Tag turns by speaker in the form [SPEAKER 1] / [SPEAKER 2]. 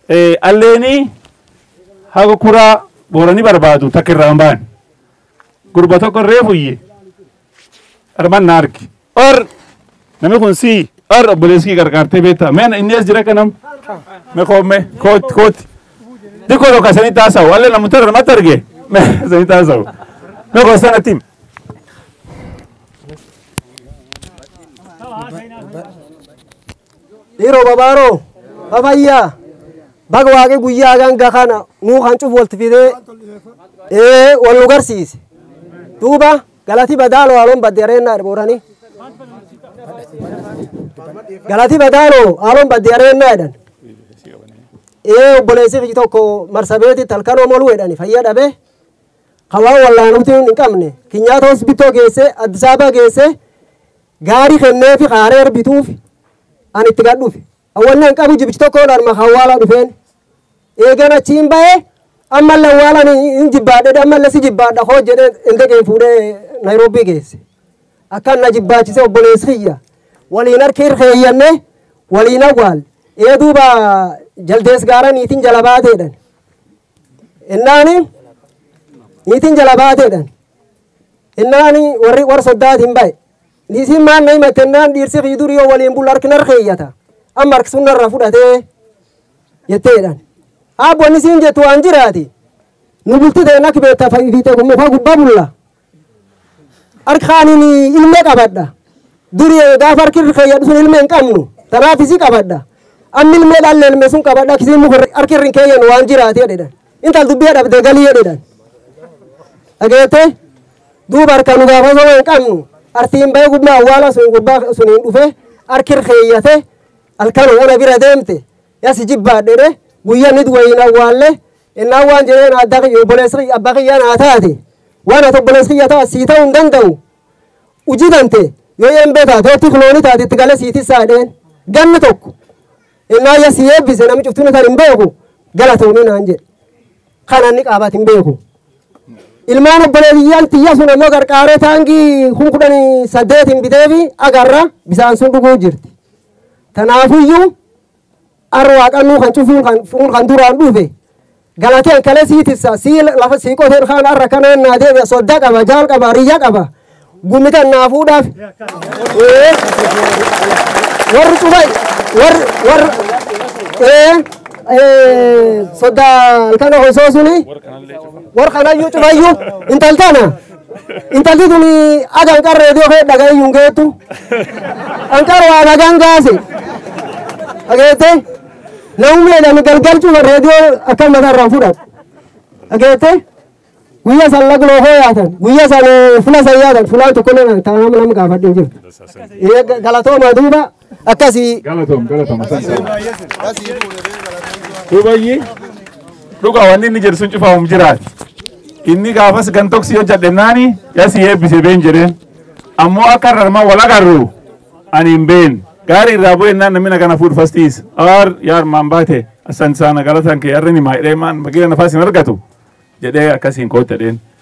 [SPEAKER 1] Alleenii haga kuraa booranii barbaadu takka irraa hin baane. Gurba tokko irree fuyye. Arman na argi. Or namni kun sii or obboleessi kee gargaartee beektaa. Meen inni as jira kanam. Me koomme kooti kooti. Dikoo tokko sanii taasa'u. Allee namoota irra mata arge. Me sanii taasa'u. Me koo sanatti himi.
[SPEAKER 2] dhiiroo babaaroo fafayyaa baga waaqii guyyaa ganga kana nuu kan cufu walti fidee ee wal nu garsiise duuba galati badaaloo haaloon badde areennaa booranii galati badaaloo haaloon badde areennaa jedhan ee obboleessi fi tokko marsabeetitti halkanoo moluu jedhani fayyaa dhabe hawaa wallaanuuti hin qabne kinyaata hospitoo geesse addisaabaa geesse gaarii kennee fi qaaree bituuf ani itti gad dhufe awwalli hin qabu jibichi tokkoon arma hawwaala dhufeen eegan achiin bahe ammallee awwaalan hin jibbaadhe ammallee si jibbaadha hoo jedhee indegeen fuudhee naayiroobii geesse akkan na jibbaachise obboleessi kiyya waliin harki hirkeeyyanne waliin awwaal ee duuba jaldees gaara niitiin jala baateedhan innaani niitiin jala baateedhan innaani warri war soddaatiin bahe niitiin maan na himatennaan dhiirsi kii durii yoo waliin bulu harki narkeeyyata amma harki sun narra fudhatee jetteedhan abboonni siin jettu waan jiraati nu bulti ta'e nak beetta fiite muka gubbaa bulla harki kaaniin ilmee qabadha durii gaafa harki keeyyadhu sun ilmee hin qabnu tanaaf isi qabadha amma ilmee dhalle ilmee sun qabadha kisiin muka harki irri hin keeyyan waan jiraati jedhedhan intal dubbii dhabde galii jedhedhan dhageette duuba harka nu gaafa osoo hin qabnu artiin bahee gubbaa awwaala sun gubbaa suniin dhufe harki irra keeyyate halkan ona bira deemte yasi jibbaadhedhe guyyaa nit wayin awwaalle innaa waan jedheen adda obboleessi abbaa kiyyaan haa taate waan ati obboleessi kiyya ta'a sii ta'uu hin danda'u uji dante yoo eembee taate yoo tiklooni taate itti galee siitissaa dheen ganni tokko innaa ya si eebbise nami cuftuni kan hin beeku galatoomii naan jedhe kana inni qaabaat hin beeku ilmaan obboleetiyyaan tiyya sun ammoo qarqaaree taangii kun kudhanii saddeetiin biteefi agarra bisaan sun dhuguu jirti tanaafuyyuu arra waaqannuu kan cufuun kan fuun kan duraan dhufe galateen kale siitissa sii lafa sii qoteen kaan arra kana ennaa deebi'a sodda qaba jaal qaba riyya qaba gumitan naa fuudhaaf warri cufay warri warri sodda halkana osoo suni war kanayyuu cufayyuu intaltana intalti tuni agan qarreediyoo kee dhagayyuun geettu anqar waa dhagaan gaase dhageette namumleedhani galgal cufa reediyoo akkan matarraan fudhatu dhageette guyya san lagnoo hoo yaatan guyya san fula san yaatan fulaan tokkollee taanam nam gaafadhin jirtu galatooma duuba akkasii
[SPEAKER 1] Galatoom galatoom. Duubayyi dhuga wanni inni jedhu sun cufamuum jiraati. Inni gaafas gantoksi yoo jedhennaani yasi eebbise been jedheen. Ammoo akka rarma wal agarru ani hin been. Gaarii irraa bu'ennaan namni kana fuudhu fastiis. Aar yaar maan baate asan saana galatan kee yarri ni maa hidhee maan bagira nafas hin argatu jedhee akkasiin koottadheen.